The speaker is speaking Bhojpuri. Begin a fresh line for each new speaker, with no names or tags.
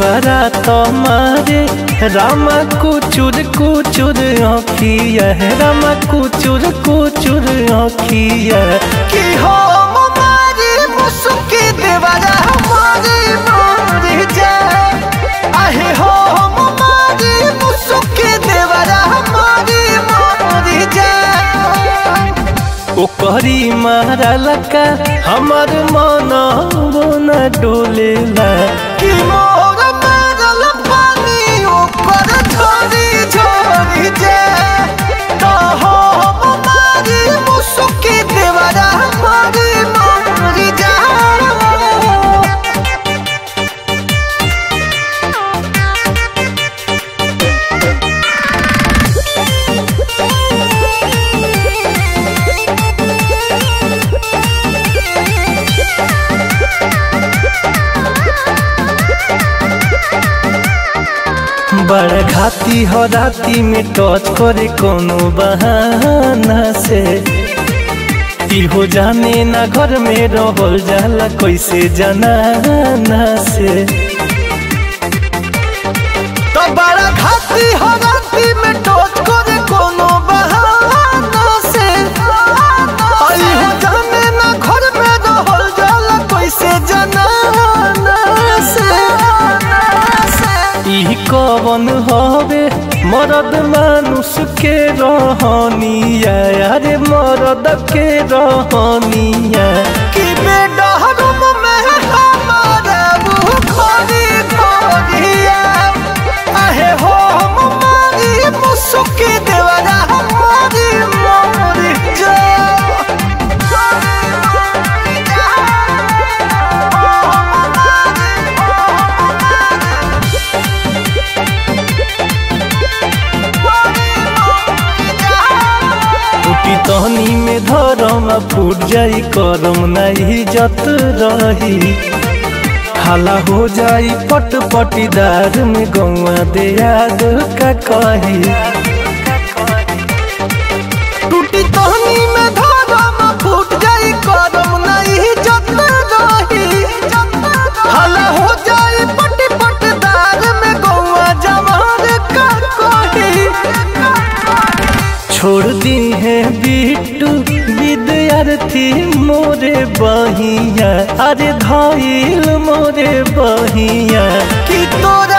देवरा तुम्हारे रामा कुचुर कुचुर आँखिया रामा कुचुर कुचुर आँखिया
कि हो मारी मुसुकी देवरा हमारी मोर जाए आहे हो मारी मुसुकी देवरा हमारी मोर जाए
ओकरी मारा लका हमर मन न डोलेला
कि मोर मारल पानी ऊपर झोरी झोरी जाए तो हो मारी मुसुकी देवरा हमारी मोर जाए
बड़ घाती हो राती में टच करे कोनो बहाना से इहो जाने ना घर में रहल जाला कैसे जनाना से
तो बड़ा घाती हो राती में टोच करे कोनो बहाना से आई हो जाने ना घर में रहल जाला कैसे जनाना से
ई कवन हवे मरद मानुष के रहनिया अरे मरद के रहनिया
कि बेडरूम में हमारा मुँह खोरी खोरिया आहे हो हम मारी मुसुकी देवरा हमारी मोरी
टूटी तहनी में धरम आ फूट जाई करम नहीं जत रही हाला हो जाई पट पटीदार में गौआ दे याद का कही
टूटी तहनी में धारम फूट जाई करम नहीं जत रही हला हो जाई पट पट दार में गौआ जवार का कोही
छोड़ दी है बिट्टू विद्यार्थी मोरे बहिया अरे धाइल मोरे बहिया
कि तोरा